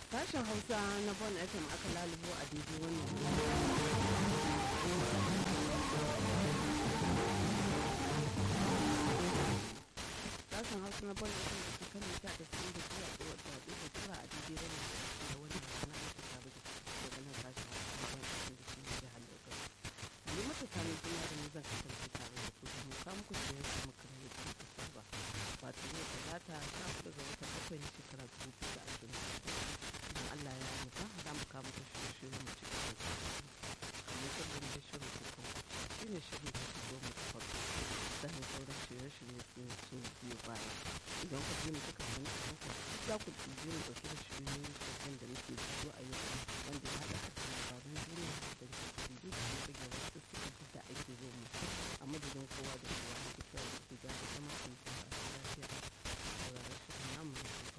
Sashen Hausa na Bon FM aka lalubo a daidai wannan Sashen Hausa na Bon FM da ke kan mita da sun da zuwa da wata da da tura a daidai wannan da wannan rana ake tare da daga nan sashen Hausa na Bon FM da ke jihar Lagos. Ni mata sami suna da nizan kasance tare da ku domin kamun ku da yanzu makar yadda muka saba. Wato yau talata ta hudu ga watan bakwai na shekara dubu biyu da ashirin da idan Allah ya nufa za mu kawo muku shirye-shiryen mu cikin da kamar kullum da shirin kukan shi ne shirin da ke goma ta farko sannan sauran shirye-shirye sun sun biyu baya idan ku ji mu duka wani a haka za ku ji mu ɗauki da shirye sabbin da muke fito a yau wanda ya haɗa da labarun duniya da jiki da kuma rage wasu suka da ake zo mu a madadin kowa da kowa da ke kyau da ke gyara zama a mutum a lafiya sauraron shirin namu